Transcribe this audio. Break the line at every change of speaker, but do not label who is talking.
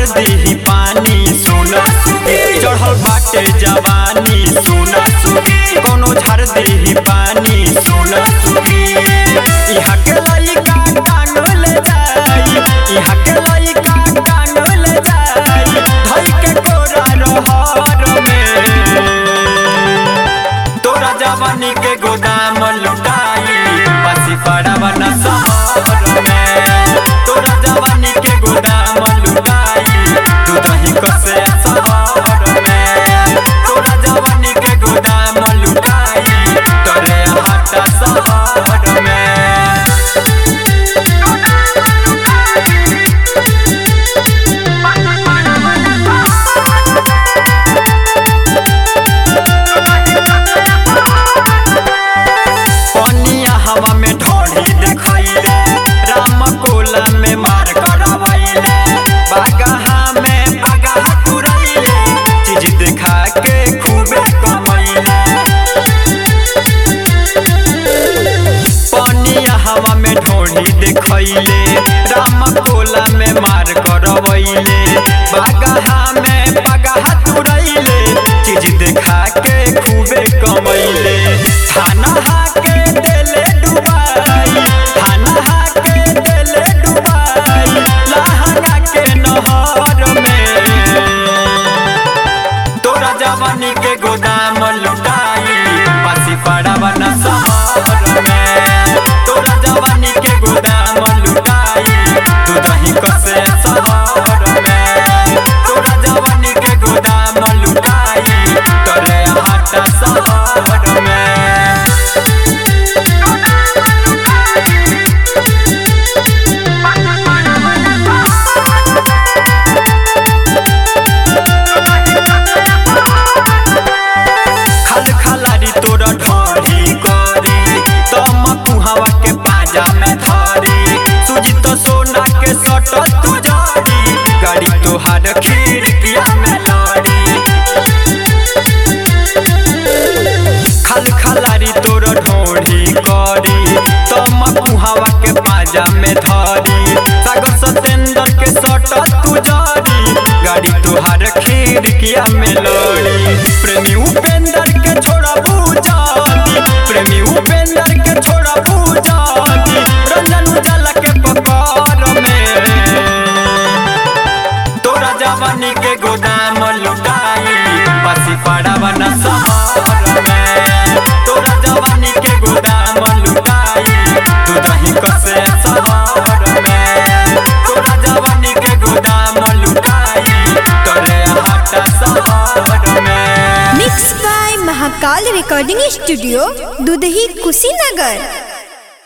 देही पानी सोना सुगी चढ़ल बाटे जवानी सोना सुगी कोनो झाड़ देही पानी सोना सुगी इहा के लइका टांगल जाई इहा के लइका टांगल जाई धई के कोरा रहर में तोरा जवानी के गोदाम लुटाई पासी पड़ावा न शहर में तोरा जवानी के गोदाम लुटाई तू दही कसे शहर में तोरा जवानी के गोदाम लुटाई तोरे हाटा शहर में पनिया हवा में ढोढ़ी देखैले राम कोला में मार करवैले बागहा में बागहा तुरैले चीज देखा के खूबे कमैले पनिया हवा में ढोढ़ी देखैले राम कोला में मार करवैले बागहा में बागहा तुरैले चीज देखा के खूबे कमैले थाना हाके देले डुबाई थाना हाके देले डुबाई लहंगा के नहर में तोरा जवानी के गोदाम लुटाई पासी पड़ावा न शहर में तोरा जवानी के गोदाम लुटाई तू दही कसे शहर में तोरा जवानी के गोदाम लुटाई तोरे हाटा शहर में खल खलारी तोरा ढोरी करी तम कुहवा के पाजा में धरी सुजी तो सोना के सट तू जरी गाड़ी तोहार खिड़किया में लड़ी खल खलारी तोरा ढोरी करी तम कुहवा के पाजा में धरी सागर सतेंद्र के सट तू जरी गाड़ी तोहार खिड़किया में लड़ी प्रेमी उपेंद्र के छोड़ा बूझाती प्रेमी उपेंद्र के छोड़ा बूझाती रंजन उजाला के पकड़ में तोरा जवानी के गोदाम लुटाई पासी पड़ावा न शहर में तोरा जवानी के गोदाम लुटाई तू दही कसे शहर में तोरा जवानी के गोदाम लुटाई तोरे हाटा शहर में
mix by Mahakal recording studio Dudhahi Kushinagar